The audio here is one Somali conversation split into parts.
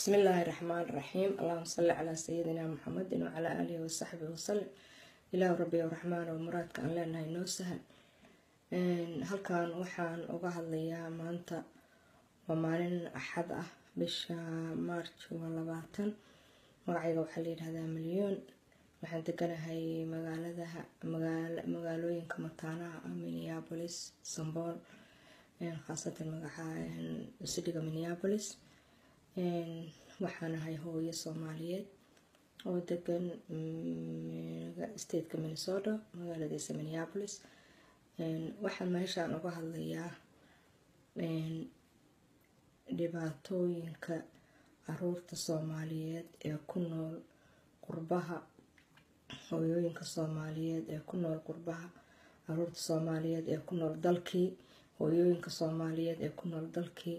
بسم الله الرحمن الرحيم اللهم صل على سيدنا محمد وعلى آله وصحبه وسلم إله ربي ورحمن ومرادka aan leenahay noo sahal halkan waxaan uga hadlayaa maanta waa maalin axad ah bisha march waa labaatan magacayga waxaa la yidhahdaa milyoon waxaan deganahay magaalada magaalooyinka mataanaha ah minneapolis sambool khaasatan magaca sidhiga minneapolis waxaan ahay hooyo soomaaliyeed oo degan stateka minnesota magaaladiisa minneapolis waxaan meeshaan uga hadlayaa dhibaatooyinka caruurta soomaaliyeed ee ku nool qurbaha hooyooyinka soomaaliyeed ee ku nool qurbaha caruurta soomaaliyeed ee ku nool dalkii hooyooyinka soomaaliyeed ee ku nool dalkii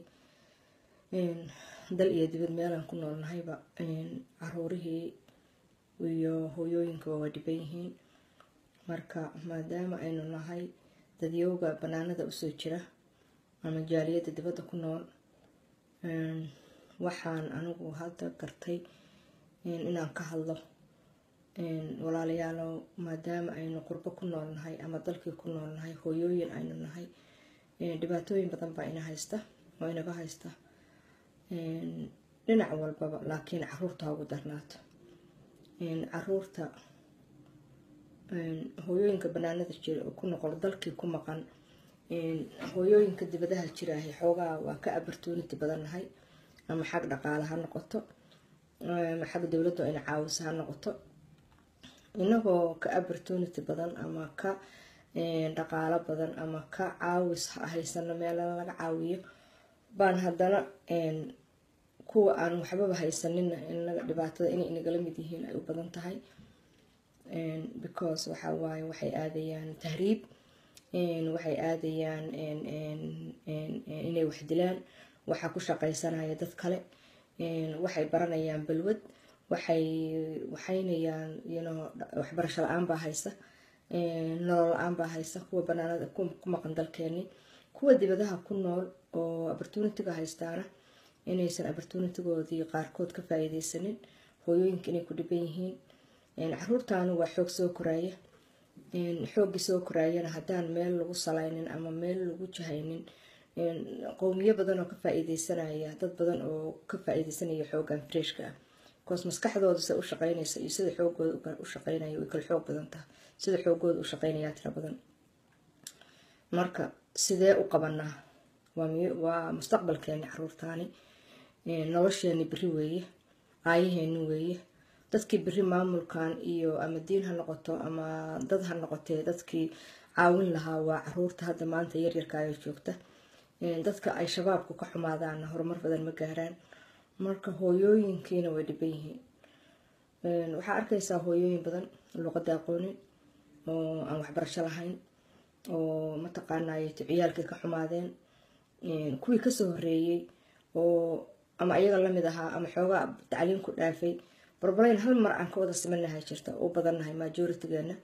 dal iyo dibad meelaan ku noolnahayba caruurihii iyo hooyooyinkaba waa dhiban yihiin marka maadaama aynu nahay dadyowga banaanada usoo jira ama jaaliyadda dibadda ku nool waxaan anigu hadda gartay inaan ka hadlo walaalayaalow maadaama aynu qurbo ku noolnahay ama dalkii ku noolnahay hooyooyin aynu nahay dhibaatooyin badan baa ina haysta oo inaga haysta dhinac walbaba laakiin caruurta ha ugu darnaato caruurta hooyooyinka banaanada jira oo ku noqol dalkii ku maqan hooyooyinka dibadaha jiraahay xoogaa waa ka abartooniti badannahay ama xag dhaqaale ha noqoto ama xag dowladda ina caawisa ha noqoto inagoo ka abartooniti badan ama ka dhaqaalo badan ama ka caawis haysano meelana laga caawiyo baan haddana kuwa aan waxbaba haysanina dhibaatada inay inagala mid yihiin ay u badan tahay because waxa waaye waxay aadayaan tahriib waxay aadayaan inay wax dilaan waxaa ku shaqaysanaya dad kale waxay baranayaan balwad waxay waxaynayaan yno waxbarasho la-aan baa haysa nolol la-aan baa haysa kuwa banaanada ku maqan dalkeeni kuwa dibadaha ku nool oo opportunitiga haystaana inaysan opportunitigoodii qaarkood ka faa-iideysanin hooyooyinka inay ku dhiban yihiin caruurtaanu waa xoog soo koraaya xooggii soo koraayana haddaan meel lagu salaynin ama meel lagu jahaynin qowmiyo badan oo ka faa-iideysanaya dad badan oo ka faa-iideysanaya xooggan freshka ah bikoos maskaxdooda sida u shaqeynaysa iyo sida xoogooda u shaqeynaya way kala xoog badan taha sida xoogooda u shaqeynayaa tira badan marka sidee u qabanaa waa mustaqbalkeeni caruurtaani nolosheeni beri weeye aayaheeni weeye dadkii beri maamulkan iyo ama diin ha noqoto ama dad ha noqotee dadkii caawin lahaa waa caruurta hadda maanta yaryarkaayo joogta dadka ay shabaabku ka xumaadaana horumar badan ma gaaraan marka hooyooyinkiina way dhiban yihiin waxaa arkaysaa hooyooyin badan luqada aqoonin oo aan waxbarasho lahayn oo mataqaanay ciyaalkay ka xumaadeen kuwii kasoo horeeyey oo ama ayaga lamid ahaa ama xoogaa tacliin ku dhaafay barbalayn hal mar aan ka wada simannahay jirta u badannahay majoritigeena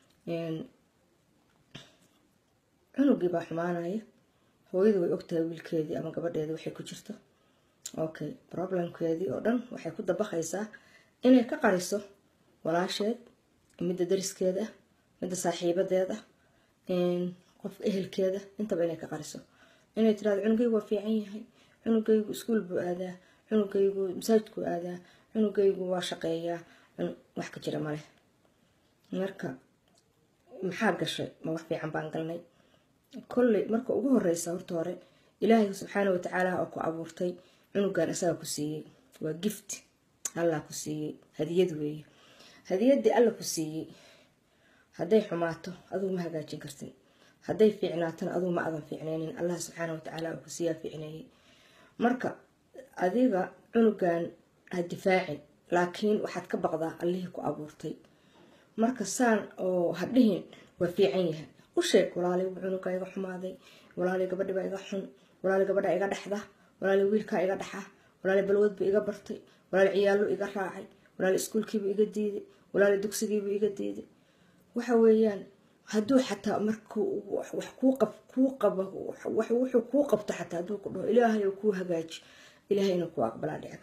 cunugii baa xumaanaya hooyadu way ogtahay wiilkeedii ama gabadheedii waxay ku jirto okay problemkeedii oo dhan waxay ku dabaqaysaa inay ka qariso walaasheed midda dariskeeda midda saaxiibadeeda qof ehelkeeda intaba inay ka qariso inay tirahdo cunugaygu waa fiican yahay cunugaygu iskuol buu aadaa cunugaygu masaajidku aadaa cunugaygu waa shaqeeyaa wax ka jira maleh marka maxaa gashay ma wax fiican baan galnay kolley marka ugu horeysa horta hore ilaahay subxaana watacaala oo ku abuurtay cunugan isagaa ku siiyey waa gift allah ku siiyey hadiyad weeye hadiyaddii alla ku siiyey hadday xumaato adugu ma hagaajin kartin hadday fiicnaatana adugu ma adan fiicneynin allah subxaana watacaala oo ku siiyaa fiicneeyey marka adiga cunugan ha difaacin laakiin waxaad ka baqdaa allihii ku abuurtay marka saan oo hadhihin waa fiican yahay u sheeg walaalay cunuga iga xumaaday walaalay gabadhiba iga xun walaalay gabadha iga dhexda walaalay wiilkaa iga dhaxa walaalay balwadbu iga bartay walaalay ciyaallo iga raacay walaalay iskuulkiibu iga diiday walaalay dugsigiibu iga diiday waxa weeyaan hadduu xataa markuu wax kuu qab kuu qabo wuxuu kuu qabto xataa hadduu ku dhaho ilaahay kuu hagaaji ilaahay inuu kuu aqbalaa dhici karta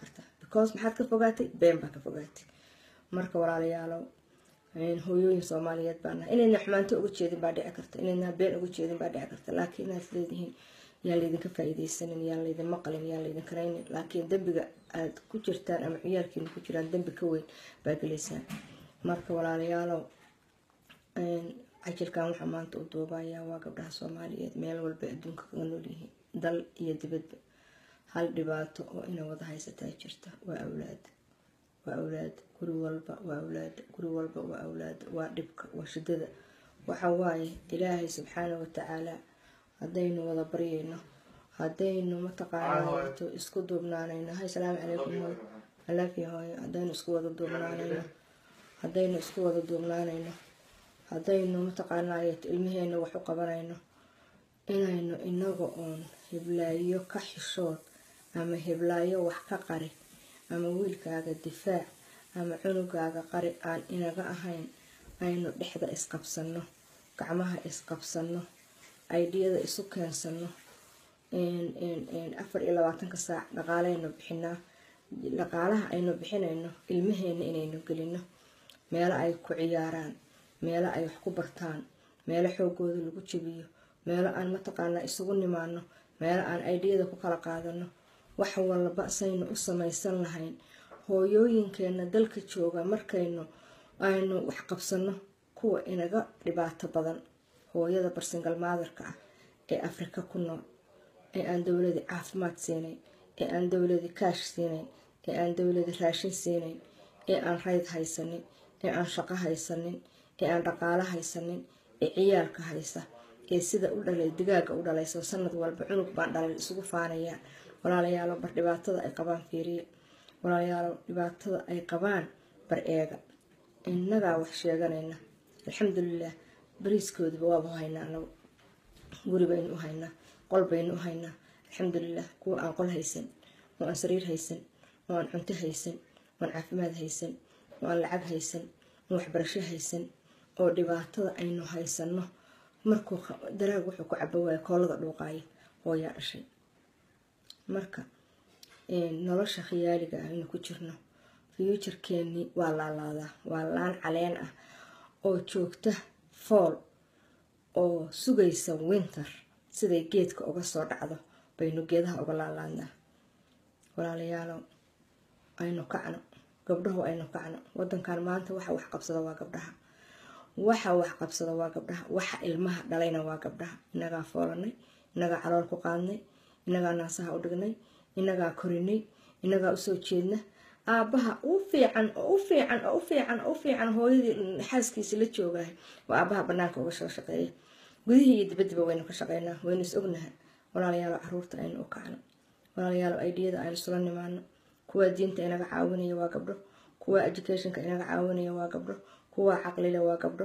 because maxaad ka fogaatay been baa ka fogaatay marka walaalayaalow hooyooyin soomaaliyeed baa nahay inayna xumaanto uga jeedin baa dhici karta inayna been uga jeedin baa dhici karta laakiin inaad leedihiin yaan laydinka faa-iideysanin yaan laydin maqalin yaan laydin karaynin laakiin dembiga aad ku jirtaan ama ciyaalkiina ku jiraan dembi ka weyn baa gelaysaan marka walaalayaalow cajilkan waxaa maanta u duubayaa waa gabdhaha soomaaliyeed meel walba adduunka kaga noolyihiin dal iyo dibadba hal dhibaato oo ina wada haysataa jirta waa awlaad waa awlaad guri walba waa awlaad guri walba waa awlaad waa dhibka waa shidada waxa waaye ilaahay subxaana watacaala haddaynu wada baryayno haddaynu mataqaanaato isku duubnaanayno hay salaamu calaykum hooy alaafiya hooyo haddaynu isku wada duubnaanayno haddaynu isku wada duubnaanayno haddaynu mataqaanaayeto ilmaheena wax u qabanayno inaynu inaga oon hiblaayo ka xishood ama hiblaayo wax ka qari ama wiilkaaga difaac ama cunugaaga qari aan inaga ahayn aynu dhexda isqabsano gacmaha isqabsano aydhiyada isu keensano afar iyo labaatanka saac dhaqaaleynu bixinaa dhaqaalaha aynu bixinayno ilmaheena inaynu gelino meelo ay ku ciyaaraan meelo ay wax ku bartaan meelo xoogooda lagu jebiyo meelo aan mataqaanaa isugu nimaano meelo aan aydhiyada ku kala qaadano wax walba saynu u samaysan lahayn hooyooyinkeena dalka jooga markaynu aynu wax qabsano kuwa inaga dhibaato badan hooyada barsingal maadarka ah ee afrika ku nool ee aan dowladi caafimaad siinayn ee aan dowladi kaash siinayn ee aan dowladi raashin siinayn ee aan rayd haysanin ee aan shaqo haysanin ee aan dhaqaalo haysanin ee ciyaalka haysa ee sida u dhalay digaaga u dhalayso sanad walba cunug baan dhalay isugu faanayaan walaalayaalo bar dhibaatada ay qabaan fiiriye walaalayaalo dhibaatada ay qabaan bar eega innagaa wax sheeganayna alxamdulilah bariiskoodiba waaba haynaa anagu guri baynu u haynaa qol baynu u haynaa alxamdulilah kuwa aan qol haysan oo aan sariir haysan oo aan cunto haysan oo aan caafimaad haysan oo aan lacag haysan oo waxbarasho haysan oo dhibaatada aynu haysano markuu daraag wuxuu ku cabo waaya koolada dhuuqaaya hooyaa dhashay marka nolosha khiyaaliga ah aynu ku jirno fuuturkeenii waa laalaadaa waa laan caleen ah oo joogta fool oo sugaysa winter siday geedka uga soo dhacdo baynu geedaha uga laalaadnaa walaalayaalow aynu kacno gabdhahu aynu kacno wadankan maanta waxa wax qabsada waa gabdhaha waxa wax qabsada waa gabdhaha waxa ilmaha dhalayna waa gabdhaha inagaa foolanay inagaa calool ku qaadnay inagaa naasaha u dhignay inagaa korinay inagaa usoo jeedna aabaha u fiican oo u fiican oo u fiican oo u fiican hooyadii xaaskiisa la joogahay waa aabaha banaanka uga soo shaqeeya gudihii iyo dibadiba waynu ka shaqeynaa waynu is ognaha walaalayaalo caruurta aynu u kacno walaalayaalo aydiyada aynu isula nimaano kuwa diinta inaga caawinaya waa gabdho kuwa educationka inaga caawinaya waa gabdho kuwa caqlile waa gabdho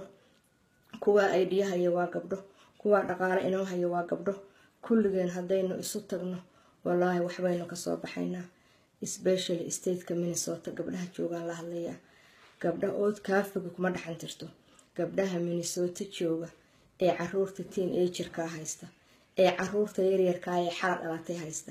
kuwa aydiyahaya waa gabdho kuwa dhaqaale inoo haya waa gabdho kulligeen haddaynu isu tagno walaahi waxbaynu kasoo baxaynaa specially stateka minnesota gabdhaha joogaan la hadlayaa gabdha ood kaafiga kuma dhexan jirto gabdhaha minnesota jooga ee caruurta tiin ejirkaa haysta ee caruurta yaryarkaa ee xala dhalatay haysta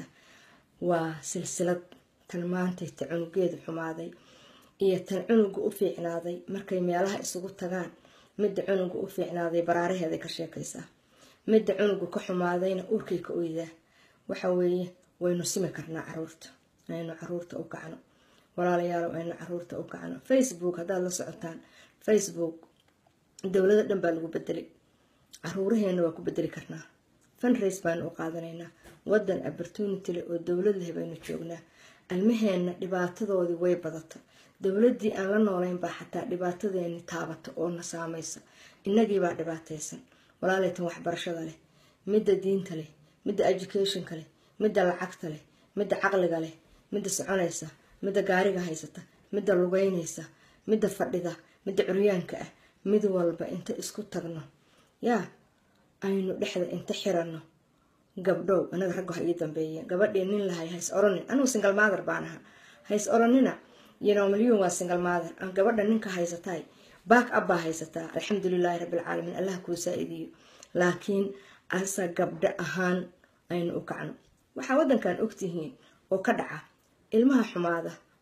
waa silsilad tan maantayta cunugeedu xumaaday iyo tan cunuga u fiicnaaday markay meelaha isugu tagaan midda cunuga u fiicnaaday baraaraheeday ka sheekaysaa midda cunuga ka xumaadayna urkay ka oydaa waxa weeye waynu simi karnaa caruurta aynu caruurta u kacno walaalayaal aynu caruurta u kacno facebook haddaad la socotaan facebook dowlado dhan baa lagu bedelay caruuraheena waa ku bedeli karnaa funrace baanu u qaadanaynaa wadan opportunity leh oo dowlad leh baynu joognaa almaheena dhibaatadoodii way badata dowladii aan la noolayn baa xataa dhibaatadeeni taabata oo na saamaysa inagiibaa dhibaataysan walaaleytan waxbarashada leh midda diinta leh midda educationka leh midda lacagta leh midda caqliga leh midda soconaysa midda gaariga haysata midda lugeynaysa midda fadhida midda curyaanka ah mid walba inta isku tagno yaa aynu dhexda inta xiranno gabdhow anaga ragga ha ii dambeeyeen gabadhii nin lahay hays oranin anugu singal maader baan ahaa hays oranina yano malyuun waa singal maader aan gabadha ninka haysataay baak ab baa haysataa alxamdulilaahi rabbilcaalamiin allah kuu saa-idiyo laakiin asa gabdho ahaan aynu u kacno waxaa wadankan ogtihiin oo ka dhaca ilmaha xumaada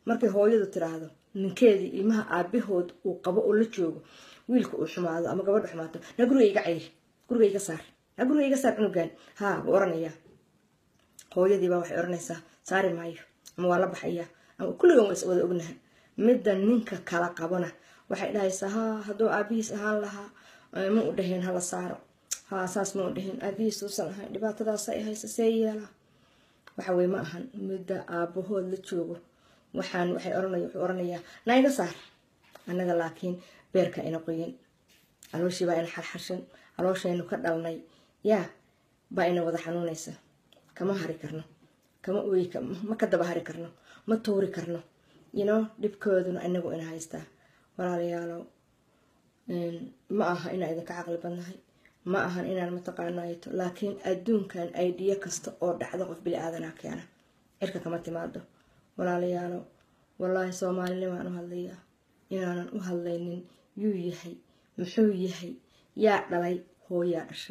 markay hooyadu tiraahdo ninkeedii ilmaha aabahood uu qabo oo la joogo wiilka uu xumaado ama gabadha xumaato na guriga iga cayri guriga iga saar na guriga iga saar cunugan haa buu oranayaa hooyadiibaa waxay oranaysaa saari maayo ama waa la baxayaa ama kulligan waa is wada ognaha midda ninka kala qabana waxay dhahaysaa haa hadduu aabihiis ahaan lahaa ma u dhaheen hala saaro haa saas ma u dhaheen aabihiis uusan ahayn dhibaatadaasay haysa see yeelaa waxa weye ma ahan midda aabahood la joogo waxaan waxay oranaya wuxuu oranayaa na iga saar annaga laakiin beerka ina qoyin calooshii baa ina xarxarshan calooshaynu ka dhalnay yaa baa ina wada xanuunaysa kama hari karno kama ooyi ma ka daba hari karno ma tuuri karno yino dhibkooduna inagu ina haystaa walaalayaalow ma aha inaan idinka caqli badnahay ma ahan inaan mataqaanayto laakiin adduunkan aidiya kasta oo dhacdo qof bili aadanaa keena cirka kama timaado walaalayaalow wallaahi soomaalinimaan u hadlayaa inaanan u hadlaynin yuu yahay muxuu yahay yaa dhalay hooyaa dhashay